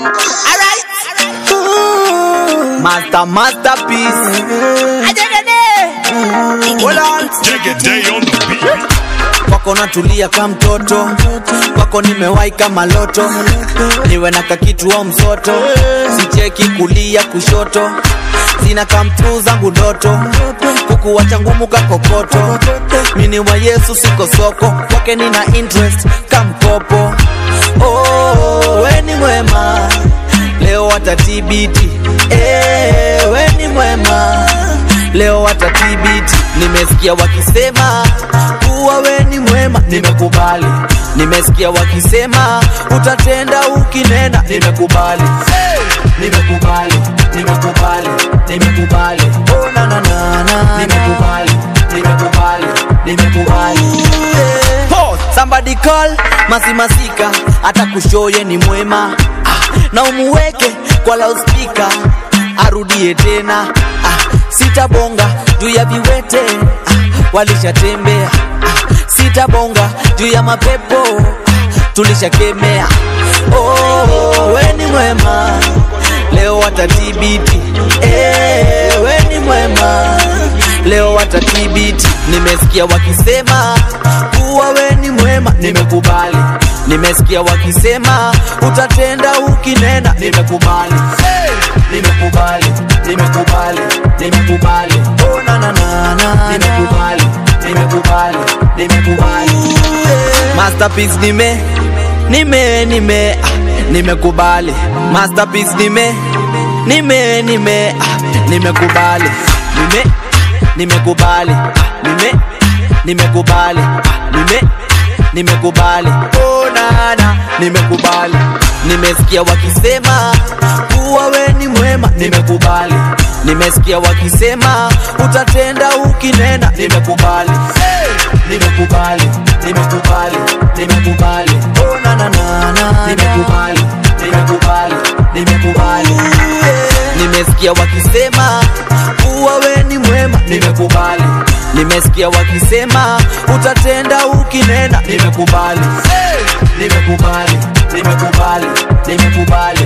Alright. Master masterpiece. Hold on. Take a day on the beat. Kwako natulia ka mtoto, kwako nimewahi kama loto, niwe na kakitu au msoto, sicheki kulia kushoto, sina kamtu zangu ndoto, kukuwacha ngumu kakokoto, mini wa Yesu siko soko, kwake nina interest kamkopo. Oh, we ni mwema, leo watatibiti, eh, we ni mwema leo watatibiti. Nimesikia wakisema kuwa we ni mwema, nimekubali. Nimesikia wakisema utatenda ukinena, nimekubali. Nimekubali, nimekubali, nimekubali. Oh, na, na, na, na, nimekubali, nimekubali, nimekubali. Pause. Somebody call masimasika hata kushoye ni mwema ah, na umuweke kwa loudspeaker arudie tena ah, sitabonga juu ya viwete ah, walishatembea ah, sitabonga juu ya mapepo ah, tulishakemea oh, we ni mwema leo watatibiti eh, we ni mwema leo watatibiti nimesikia wakisema kuwa we ni mwema nimekubali nimesikia wakisema utatenda ukinena nimekubali nimekubali nimekubali nimekubali oh, na, na, na, na, nimekubali nimekubali nimekubali masterpiece nime nime nime ah, nimekubali masterpiece nime nime nime ah, nimekubali nime nimekubali ah, nime nimekubali ah, nime nimekubali oh, nana nimekubali nimesikia wakisema kuwa we ni mwema nimekubali nimesikia wakisema utatenda ukinena nimekubali nimekubali nimekubali nimekubali oh, na, na, na, na, nimekubali nimekubali nimekubali nimesikia wakisema kuwa we ni mwema nimekubali nimesikia wakisema utatenda ukinena nimekubali nimekubali nimekubali nimekubali